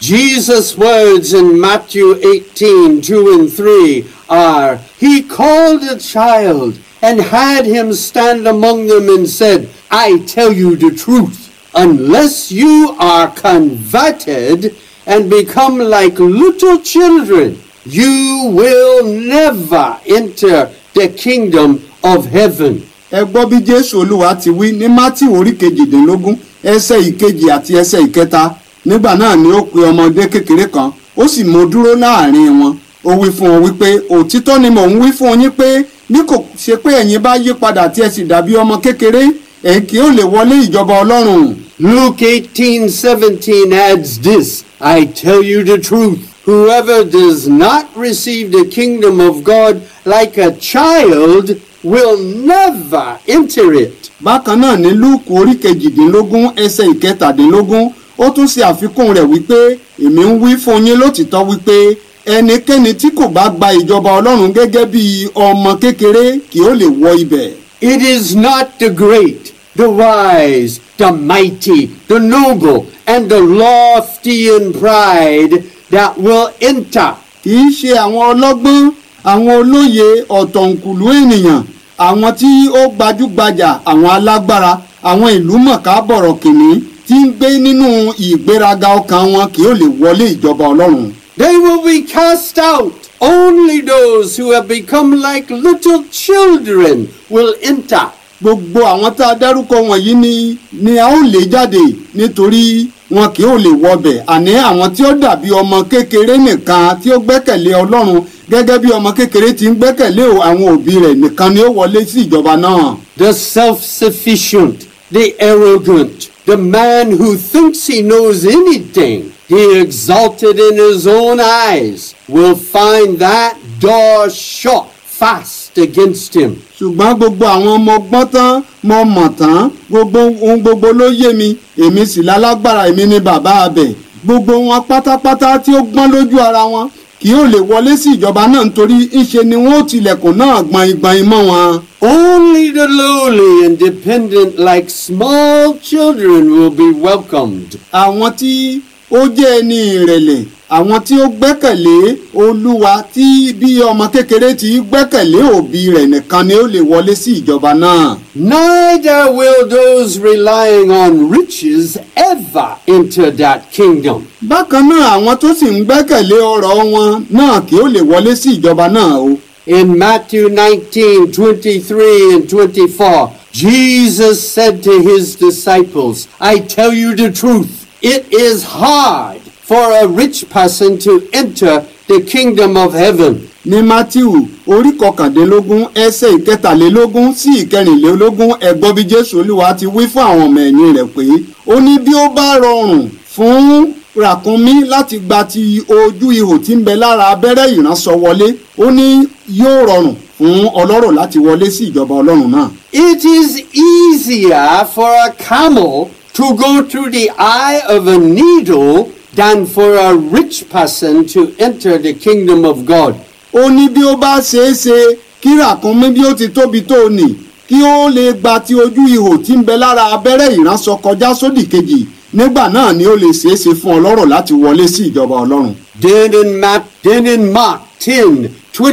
Jesus' words in Matthew 18 2 and 3 are He called a child and had him stand among them and said, I tell you the truth, unless you are converted and become like little children, you will never enter the kingdom of heaven. ẹ gbọ́ bí jésù olúwa ti wí ní mátì orí kejìdínlógún ẹsẹ̀ ìkejì àti ẹsẹ̀ ìkẹta nígbà náà ni ó pe ọmọdé kékeré kan ó sì mú dúró láàrin wọn ó wí fún wọn wípé òtítọ́ ni mò ń wí fún yín pé bí kò ṣe pé ẹ̀yin bá yí padà tí ẹ sì dàbí ọmọ kékeré ẹ̀ kì ó lè wọlé ìjọba ọlọ́run Luke 18 17 adds this I tell you the truth. Whoever does not receive the kingdom of God like a child will never enter it. bákan náà ní lúùkù orí kejìdínlógún ẹsẹ̀ ìkẹtàdínlógún ó tún ṣe àfikún rẹ̀ wípé èmi ń wí fún yín lótìtọ́ wípé ẹnikẹ́ni tí kò bá gba ìjọba ọlọ́run gẹ́gẹ́ bí ọmọ kékeré kì ó lè wọ ibẹ̀. It is not the great, the wise, the mighty, the noble, and the lofty in pride that will enter. kì í ṣe àwọn ọlọ́gbọ́n àwọn olóye ọ̀tọ̀ǹkùlú ènìyàn àwọn tí ó gbajúgbajà àwọn alágbára àwọn ìlú mọ̀ká bọ̀rọ̀ kìnní tí ń gbé nínú ìgbéraga ọkàn wọn kì ó lè wọlé ìjọba ọlọ́run. They will be cast out. Only those who have become like little children will enter. gbogbo àwọn tá a dárúkọ wọ̀nyí ni ni a ó lé jáde nítorí wọn kì ó lè wọbẹ̀ àní àwọn tí ó dàbí ọmọ kékeré nìkan tí ó gbẹ́kẹ̀lé ọlọ́run gẹ́gẹ́ bí ọmọ kékeré ti ń gbẹ́kẹ̀lé àwọn òbí rẹ̀ nìkan ni ó wọlé sí ìjọba náà. The self sufficient, the arrogant, the man who thinks he knows anything, the exalted in his own eyes, will find that door shut fast against him. ṣùgbọ́n gbogbo àwọn ọmọ ọgbọ́n tán mo mọ̀ tán gbogbo ohun gbogbo ló yé mi èmi sì lálágbára èmi ni bàbá abẹ gbogbo wọn pátápátá tí ó gbọ́n lójú ara wọn kì yóò lè wọlé sí ìjọba náà nítorí ńṣe ni wọn ó tilẹ̀kùn náà gbọ̀nyìngbọ̀nyìn mọ́ wọn. Only the lowly and dependent, like small children, will be welcomed. àwọn tí ó jẹ́ ẹni ìrẹ̀lẹ̀ àwọn tí ó gbẹ́kẹ̀lé olúwa tí bí ọmọ kékeré ti gbẹ́kẹ̀lé òbí rẹ̀ nìkan ni ó lè wọlé sí ìjọba náà. Neither will those relying on riches ever enter that kingdom. bákan náà àwọn tó sì ń gbẹ́kẹ̀lé ọrọ̀ wọn náà kì ó lè wọlé sí ìjọba náà o. In Matthew 19 23 and 24, Jesus said to his disciples, I tell you the truth, it is hard for a rich person to enter the kingdom of heaven. ní matthew orí kọkàndínlógún ẹsẹ̀ ìkẹtàlélógún sí ìkẹrìnlélógún ẹgbọ́n bí jésù olúwa ti wí fún àwọn ọmọ ẹ̀yìn rẹ̀ pé ó ní bí ó bá rọrùn fún ràkúnmí láti gba ti ojú ihò tí ń bẹ lára abẹ́rẹ́ ìránṣọ wọlé ó ní yóò rọrùn fún ọlọ́rọ̀ láti wọlé sí ìjọba ọlọ́run náà. It is easier for a camel to go through the eye of a needle than for a rich person to enter the kingdom of God. ó ní bí ó bá ṣeé ṣe kí ràkúnmí bí ó ti tóbi tó nì kí ó lè gba ti ojú ihò tí ń bẹ lára abẹ́rẹ́ ìránṣọ kọjá sódì kejì nígbà náà ni ó lè ṣeé ṣe fún ọlọ́rọ̀ láti wọlé sí ìjọba ọlọ́run. Then in, Matt, then in Mark 10,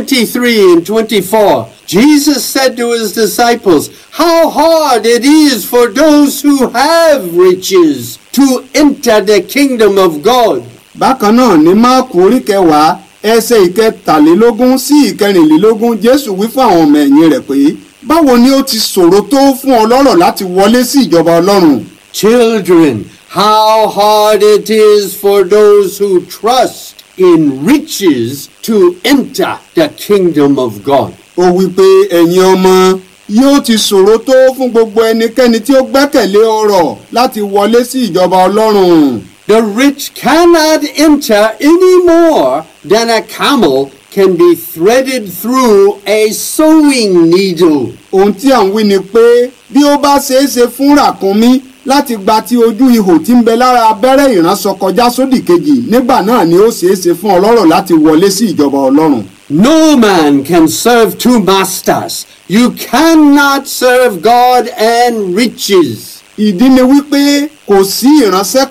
23 and 24, Jesus said to his disciples, How hard it is for those who have riches to enter the kingdom of God. bákan náà ní máàkù orí kẹwàá ẹsẹ̀ ìkẹtàlélógún sí ìkẹrìnlélógún jésù wí fún àwọn ọmọ ẹ̀yìn rẹ̀ pé báwo ni ó ti ṣòro tó fún ọlọ́rọ̀ láti wọlé sí ìjọba ọlọ́run. Children, how hard it is for those who trust in riches to enter the kingdom of God. ó wí pé ẹ̀yin ọmọ yóò ti ṣòro tó fún gbogbo ẹnikẹ́ni tí ó gbẹ́kẹ̀lé ọrọ̀ láti wọlé sí ìjọba ọlọ́run. The rich cannot enter any more than a camel can be threaded through a sewing needle. ohun tí à ń wí ni pé bí ó bá ṣeé ṣe fún ràkúnmí láti gba ti ojú ihò tí ń bẹ lára abẹ́rẹ́ ìránṣọ kọjá sódì kejì nígbà náà ni ó ṣeé ṣe fún ọlọ́rọ̀ láti wọlé sí ìjọba ọlọ́run. No man can serve two masters. You cannot serve God and riches. ìdí ni wípé kò sí ìránṣẹ́ kan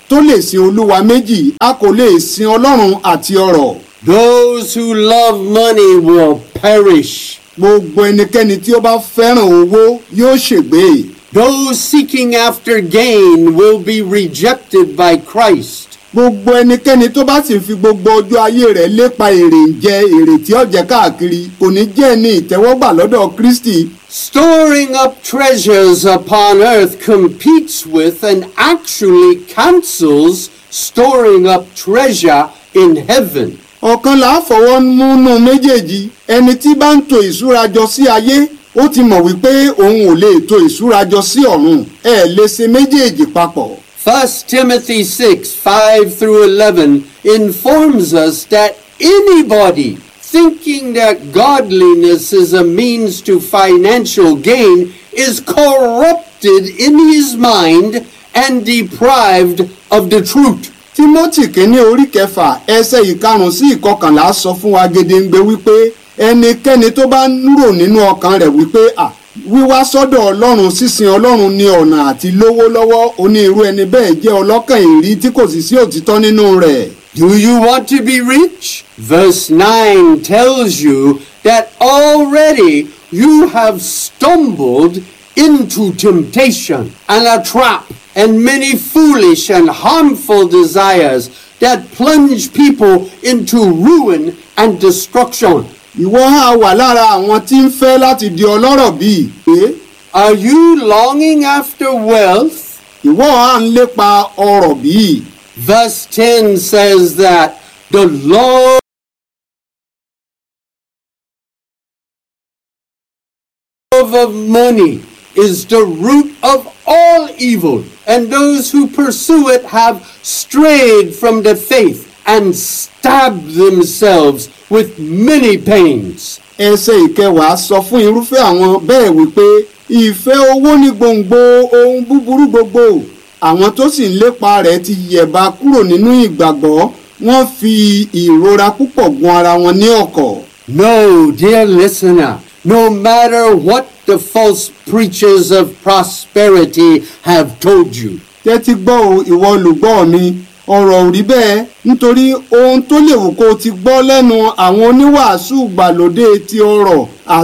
tó lè sin olúwa méjì a kò lè sin ọlọ́run àti ọrọ̀ Those who love money will perish. gbogbo ẹnikẹ́ni tí ó bá fẹ́ràn owó yóò ṣègbé Those seeking after gain will be rejected by Christ. gbogbo ẹnikẹ́ni tó bá sì fi gbogbo ọjọ́ ayé rẹ̀ lépa èrè ń jẹ èrè tí ó jẹ káàkiri kò ní jẹ́ ní ìtẹ́wọ́gbà lọ́dọ̀ kristi Storing up treasures upon earth competes with and actually cancels storing up treasure in heaven. ọ̀kan là á fọwọ́ múnú méjèèjì ẹni tí bá ń to ìṣúra jọ sí ayé ó ti mọ̀ wípé òun ò lè to ìṣúra jọ sí ọ̀run ẹ lè ṣe méjèèjì papọ̀. 1 Timothy 6 5 through 11 informs us that anybody thinking that godliness is a means to financial gain is corrupted in his mind and deprived of the truth. timothy kínní orí kẹfà ẹsẹ̀ ìkarùn sí ìkọkànlá sọ fún wa gedengbe wípé ẹnikẹ́ni tó bá ń rò nínú ọkàn rẹ̀ wípé à wíwá sọ́dọ̀ ọlọ́run sísin ọlọ́run ní ọ̀nà àti lówó lọ́wọ́ onírú ẹni bẹ́ẹ̀ jẹ́ ọlọ́kàn ìrí tí kò sì sí òtítọ́ nínú rẹ̀. Do you want to be rich? Verse 9 tells you that already you have stumbled into temptation and a trap and many foolish and harmful desires that plunge people into ruin and destruction. ìwọ á wà lára àwọn tí ń fẹ́ láti di ọlọ́rọ̀ bíi pé Are you longing after wealth? ìwọ á ń lépa ọrọ̀ bíi Verse 10 says that the Lord love of money is the root of all evil, and those who pursue it have strayed from the faith and stabbed themselves with many pains. ẹsẹ̀ ìkẹwàá sọ fún irúfẹ́ àwọn bẹ́ẹ̀ wípé ìfẹ́ owó ní gbòǹgbò ohun búburú gbogbo àwọn tó sì ń lépa rẹ̀ ti yẹ̀bá kúrò nínú ìgbàgbọ́ wọ́n fi ìrora púpọ̀ gun ara wọn ní ọ̀kọ̀. No, dear listener, no matter what the false preachers of prosperity have told you, tẹ́tí gbọ́ o ìwọ olùgbọ́ mi ọ̀rọ̀ ò rí bẹ́ẹ̀ nítorí ohun tó lè wù kó o ti gbọ́ lẹ́nu àwọn oníwàásù gbàlódé ti ọrọ̀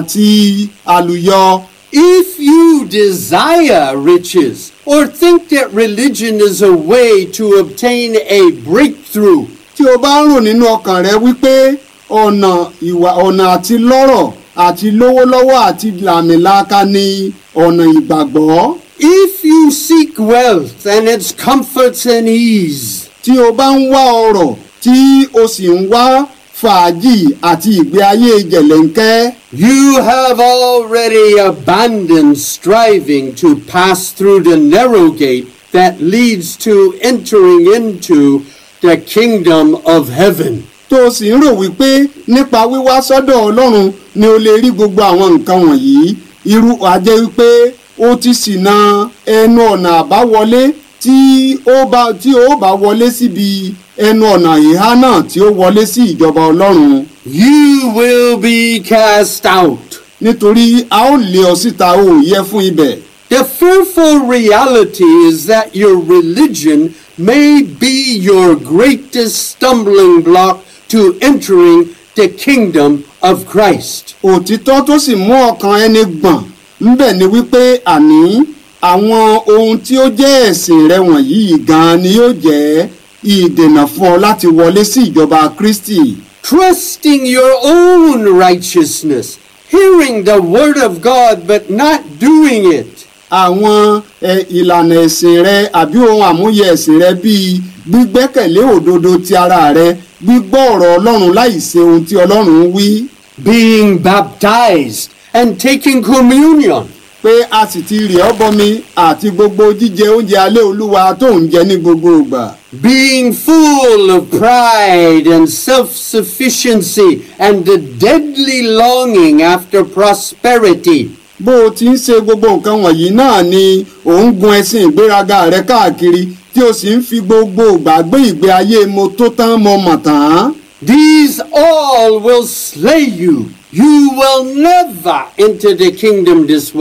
àti àlùyọ. if you desire riches or think that religion is a way to obtain a breakthrough, tí o bá ń rò nínú ọkàn rẹ wípé ọ̀nà ìwà ọ̀nà àti lọ́rọ̀ àti lówó lọ́wọ́ àti làmìlaka ni ọ̀nà ìgbàgbọ́. if you seek wealth and its comforts and ease, tí o bá ń wá ọrọ̀ tí o sì ń wá fàájì àti ìgbé ayé jẹ̀lẹ́ńkẹ́. you have already abandoned striving to pass through the narrow gate that leads to entering into the kingdom of heaven. tó o sì ń rò wípé nípa wíwá sọ́dọ̀ ọlọ́run ni o lè rí gbogbo àwọn nǹkan wọ̀nyí irú àjẹ́ wípé o ti ṣìnà ẹnu ọ̀nà àbáwọlé tí ó bá tí ó bá wọlé síbi ẹnu ọ̀nà ìhá náà tí ó wọlé sí ìjọba ọlọ́run You will be cast out. nítorí a ó lé ọ síta o ò yẹ fún ibẹ̀. The fearful reality is that your religion may be your greatest stumbling block to entering the kingdom of Christ. òtítọ́ tó sì mú ọkàn ẹni gbọ̀n ńbẹ̀ ni wípé àní àwọn ohun tí ó jẹ́ ẹ̀sìn rẹ wọ̀nyí gan-an ni yóò jẹ́ ìdènà fún ọ láti wọlé sí ìjọba Kristi. Trusting your own righteousness, hearing the word of God but not doing it. àwọn ẹ, ìlànà ẹ̀sìn rẹ àbí ohun àmúyẹ ẹ̀sìn rẹ bíi gbígbẹ́kẹ̀lé òdodo ti ara rẹ gbígbọ́ ọ̀rọ̀ Ọlọ́run láì ṣe ohun tí Ọlọ́run wí Being baptized and taking communion. pé a sì ti rì ọ́ bọmi àti gbogbo jíjẹ oúnjẹ alẹ́ Olúwa tó ń jẹ ní gbogbo ìgbà. being full of pride and self sufficiency and the deadly longing after prosperity. bó o ti ń ṣe gbogbo nǹkan wọ̀nyí náà ni ò ń gun ẹṣin ìgbéraga rẹ káàkiri tí o sì ń fi gbogbo ìgbà gbé ìgbé ayé mo tó tán mo mọ̀ tán. These all will slay you. You will never enter the kingdom this way.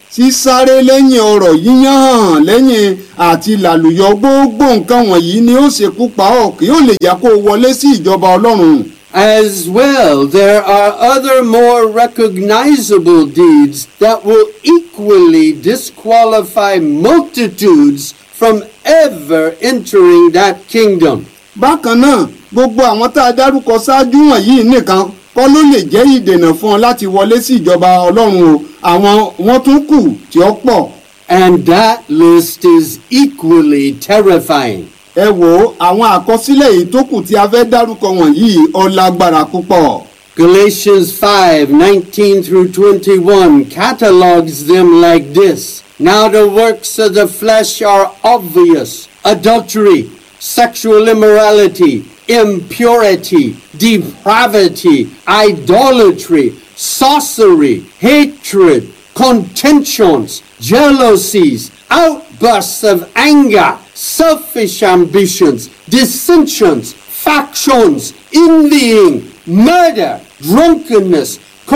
sísáré lẹ́yìn ọ̀rọ̀ yíyán hàn lẹ́yìn àti làlùyọ gbogbo nǹkan wọ̀nyí ni ó ṣekú pa ọ́ kí ó lè jẹ́ kó o wọlé sí ìjọba ọlọ́run. As well, there are other more recognizable deeds that will equally disqualify multitudes from ever entering that kingdom. bákan náà gbogbo àwọn tá a dárúkọ ṣáájú wọ̀nyí nìkan kọ́ ló lè jẹ́ ìdènà fún ọ láti wọlé sí ìjọba ọlọ́run o àwọn wọn tún kù tí ó pọ̀. And that list is equally terrifying. ẹ wo àwọn àkọsílẹ̀ èyí tó kù tí a fẹ́ dárúkọ wọ̀nyí ó lágbára púpọ̀. Galatians 5 19 through 21 catalogs them like this. Now the works of the flesh are obvious adultery, sexual immorality, impurity, depravity, idolatry, sorcery, hatred, contentions, jealousies, outbursts of anger, selfish ambitions, dissensions, factions, envying, murder, drunkenness,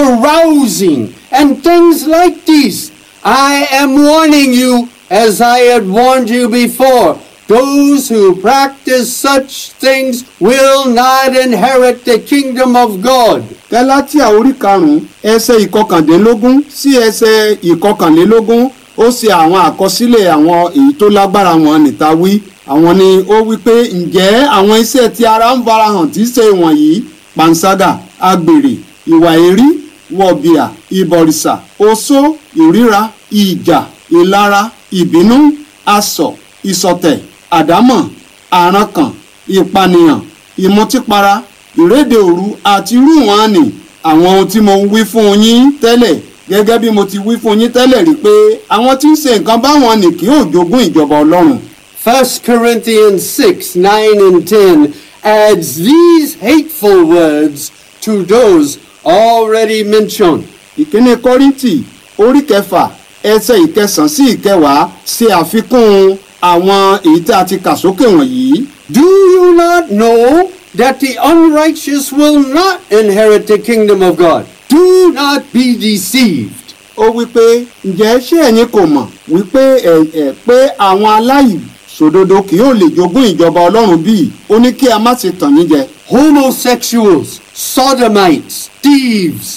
carousing, and things like these. I am warning you, as I had warned you before. Those who practice such things will not inherit the kingdom of God. gálátíà orí karùnún ẹsẹ̀ ìkọkàndínlógún sí ẹsẹ̀ ìkọkànlélógún ó ṣe àwọn àkọsílẹ̀ àwọn èyí tó lágbára wọn níta wí àwọn ni ó wí pé ǹjẹ́ àwọn iṣẹ́ tí ara ń farahàn tí í ṣe wọ̀nyí panṣágà agbèrè ìwà èrí wọ̀bìà ìbọ̀rìṣà oṣó ìríra ìjà ìlara ìbínú asọ̀ ìṣọ̀tẹ̀ àdámọ̀ àrankàn ìpànìyàn ìmọtípara ìrédè òru àti irú wọn ni àwọn ohun tí mo ń wí fún yín tẹ́lẹ̀ gẹ́gẹ́ bí mo ti wí fún yín tẹ́lẹ̀ rí pé àwọn tí ń ṣe nǹkan báwọn ni kì yóò jogún ìjọba ọlọ́run. 1 Corinthians 6 9 and 10 adds these hateful words to those already mentioned. ìkíní kọ́ríntì orí kẹfà ẹsẹ̀ ìkẹsàn sí ìkẹwàá ṣe àfikún àwọn èyí tí a ti kà sókè wọ̀nyí. Do you not know that the unrighteous will not inherit the kingdom of God? Do not be deceived. ó wí pé ǹjẹ́ ṣé ẹ̀yin kò mọ̀ wípé ẹ̀ ẹ̀ pé àwọn aláìṣòdodo kì yóò lè jogún ìjọba ọlọ́run bíi ó ní kí a má ṣe tàn yín jẹ. Homosexuals, sodomites, thieves,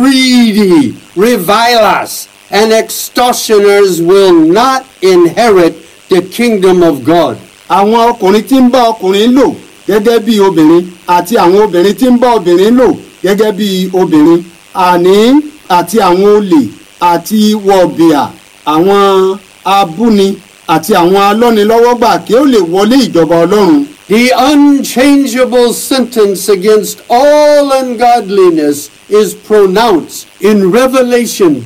greedy, revilers, and extortioners will not inherit the kingdom of God. àwọn ọkùnrin tí ń bá ọkùnrin lò gẹ́gẹ́ bí obìnrin àti àwọn obìnrin tí ń bá obìnrin lò gẹ́gẹ́ bí obìnrin àní àti àwọn olè àti wọ̀bìà àwọn abúni àti àwọn alọ́nilọ́wọ́gbà kí ó lè wọlé ìjọba ọlọ́run. The unchangeable sentence against all ungodliness is pronounced in Revelation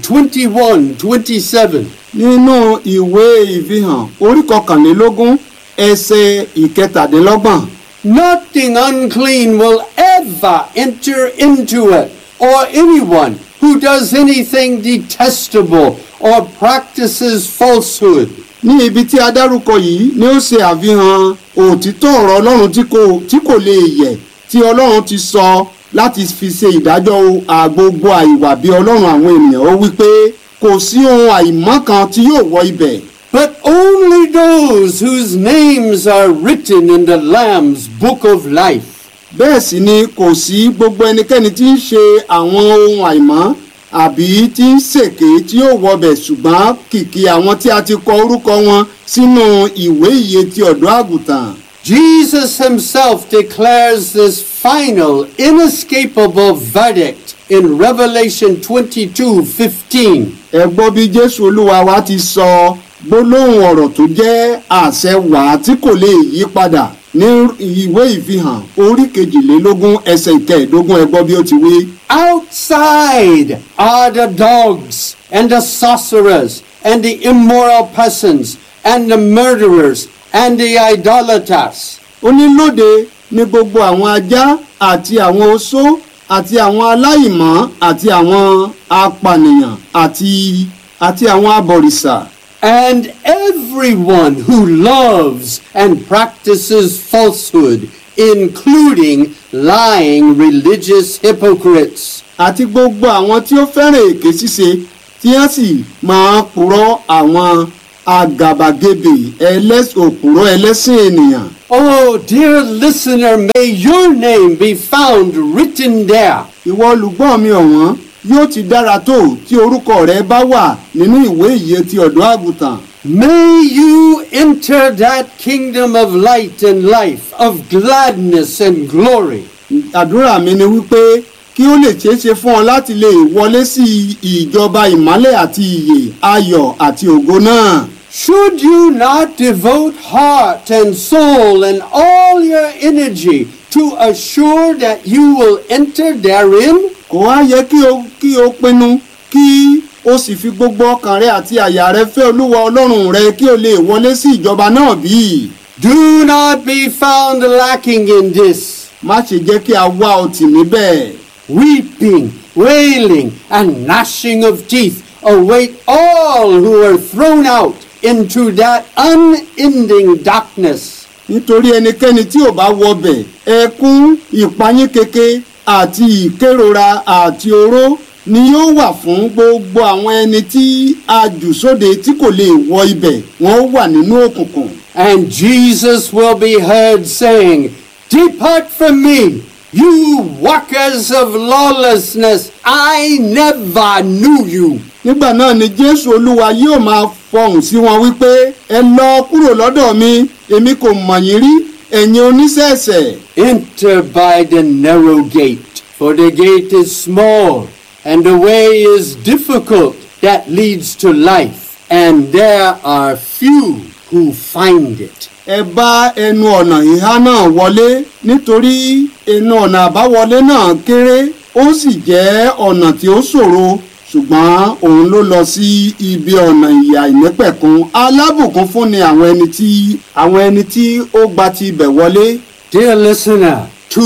21 27. nínú ìwé ìfihàn orí kọkànlélógún ẹsẹ̀ ìkẹtàdínlọ́gbọ̀n Nothing unclean will ever enter into it, or anyone who does anything detestable or practices falsehood. ní ibi tí a dárúkọ yìí ni ó ṣe àfihàn òtítọ́ ọ̀rọ̀ ọlọ́run tí kò tí kò lè yẹ̀ tí ọlọ́run ti sọ láti fi ṣe ìdájọ́ àgbogbo àìwà bí ọlọ́run àwọn ènìyàn ó wí pé kò sí ohun àìmọ́ kan tí yóò wọ ibẹ̀ But only those whose names are written in the Lamb's book of life. bẹ́ẹ̀ sì ni kò sí gbogbo ẹnikẹ́ni tí ń ṣe àwọn ohun àìmọ́ àbí tí ń ṣèké tí yóò wọbẹ̀ ṣùgbọ́n kìkì àwọn tí a ti kọ orúkọ wọn sínú ìwé ìyè ti ọ̀dọ́ àgùntàn. Jesus himself declares this final, inescapable verdict in Revelation 22 15. ẹ gbọ́ bí jésù olúwa wa ti sọ gbólóhùn ọ̀rọ̀ tó jẹ́ àṣẹ wàá tí kò lè yí padà ní ìwé ìfihàn orí kejìlélógún ẹsẹ̀ ìkẹẹ̀ẹ́dógún ẹ gbọ́ bí ó ti wí. Outside are the dogs and the sorcerers and the immoral persons and the murderers and the idolaters. ó ní lóde ní gbogbo àwọn ajá àti àwọn oṣó àti àwọn aláìmọ́ àti àwọn apànìyàn àti àti àwọn abọ̀rìṣà And everyone who loves and practices falsehood, including lying religious hypocrites. àti gbogbo àwọn tí ó fẹ́ràn èké ṣíṣe tí wọ́n sì máa purọ́ àwọn àgàbàgebè ẹlẹ́s- òpùrọ́ ẹlẹ́sìn ènìyàn. Oh, dear listener, may your name be found written there. ìwọ olùgbọ́ mi ọ̀wọ́n yóò ti dára tó tí orúkọ rẹ bá wà nínú ìwé ìyè ti ọ̀dọ́ àgùntàn. May you enter that kingdom of light and life, of gladness and glory. àdúrà mi ni wípé kí ó lè ṣeé ṣe fún ọ láti lè wọlé sí ìjọba ìmọ́lẹ̀ àti ìyè ayọ̀ àti ògo náà. Should you not devote heart and soul and all your energy to assure that you will enter therein? kò wá yẹ kí o kí o pinnu kí o sì fi gbogbo ọkàn rẹ àti àyà rẹ fẹ́ olúwa ọlọ́run rẹ kí o lè wọlé sí ìjọba náà bí. Do not be found lacking in this. má ṣe jẹ́ kí a wá ọtí níbẹ̀. Weeping, wailing, and gnashing of teeth await all who are thrown out into that unending darkness. nítorí ẹnikẹ́ni tí ò bá wọbẹ̀ ẹkún ìpayín keke àti ìkérora àti oró ni yóò wà fún gbogbo àwọn ẹni tí a jù sóde tí kò lè wọ ibẹ̀ wọ́n wà nínú òkùnkùn. And Jesus will be heard saying, Depart from me, you workers of lawlessness, I never knew you. nígbà náà ni jésù olúwa yóò máa fọhùn sí wọn wípé ẹ lọ kúrò lọ́dọ̀ mi èmi kò mọ̀ yín rí ẹ̀yin oníṣẹ̀ṣẹ̀. Enter by the narrow gate, for the gate is small, and the way is difficult that leads to life, and there are few who find it. ẹ bá ẹnu ọ̀nà ìhá náà wọlé nítorí ẹnu ọ̀nà àbáwọlé náà kéré ó sì jẹ́ ọ̀nà tí ó ṣòro ṣùgbọ́n òun ló lọ sí ibi ọ̀nà ìyà ìnípẹ̀kun alábùkún fún ni àwọn ẹni tí àwọn ẹni tí ó gba ti ibẹ̀ wọlé. Dear listener,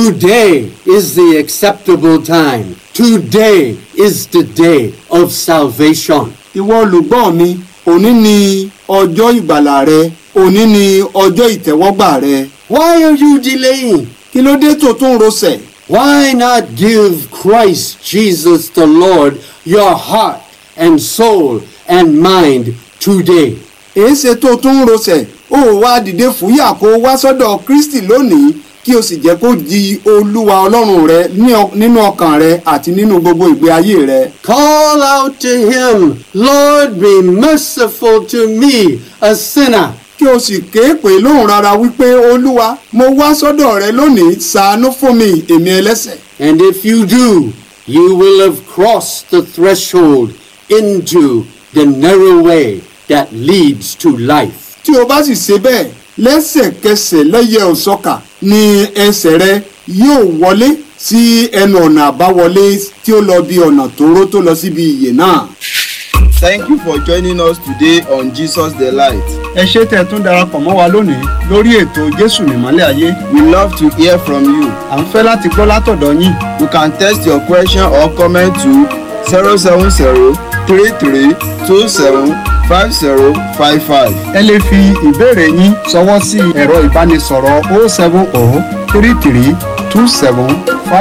today is the acceptable time. Today is the day of salvation. ìwọ olùgbọ́ mi òní ni ọjọ́ ìgbàlà rẹ òní ni ọjọ́ ìtẹ́wọ́gbà rẹ Why are you delaying? kí ló dé tó tún rọsẹ̀ Why not give Christ Jesus the Lord your heart and soul and mind today? èéṣe tó tún rọsẹ̀ ó wá dìde fúyà kó wá sọ́dọ̀ kristi lónìí kí o sì jẹ́ kó di olúwa ọlọ́run rẹ ní ọ- nínú ọkàn rẹ àti nínú gbogbo ìgbé ayé rẹ. Call out to him, Lord, be merciful to me, a sinner. kí o sì ké pè lóhùn rárá wípé olúwa mo wá sọ́dọ̀ rẹ lónìí ṣàánú fún mi èmi ẹlẹ́ṣẹ̀. And if you do, you will have crossed the threshold into the narrow way that leads to life. tí o bá sì ṣe bẹ́ẹ̀ lẹ́sẹ̀kẹsẹ̀ lẹ́yẹ òsọ́kà ni ẹsẹ̀ rẹ yóò wọlé sí ẹnu ọ̀nà àbáwọlé tí ó lọ bí ọ̀nà tóóró tó lọ síbi ìyè náà. Thank you for joining us today on Jesus the Light. ẹ ṣé tẹ́ ẹ tún darapọ̀ mọ́ wa lónìí lórí ètò jésù nìmọ́lẹ̀ ayé We love to hear from you. à ń fẹ́ láti gbọ́ látọ̀dọ̀ yín You can text your question or comment to 070 33 27 5055. ẹ lè fi ìbéèrè yín ṣọwọ́ sí ẹ̀rọ ìbánisọ̀rọ̀ 070 33 27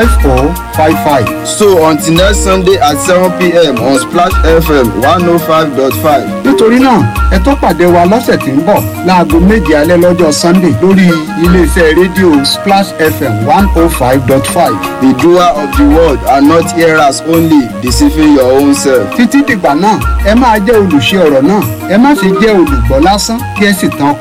5055. So until next Sunday at 7 p.m. on Splash FM 105.5. nítorí náà ẹ tó pàdé wa lọ́sẹ̀ tí ń bọ̀ láago méje alẹ́ lọ́jọ́ sunday lórí iléeṣẹ́ rédíò splash fm one oh five dot five. The doer of the word and not hearers only, deceiving your own self. títí dìgbà náà ẹ máa jẹ́ olùṣe ọ̀rọ̀ náà ẹ má ṣe jẹ́ olùgbọ́ lásán kí ẹ sì tàn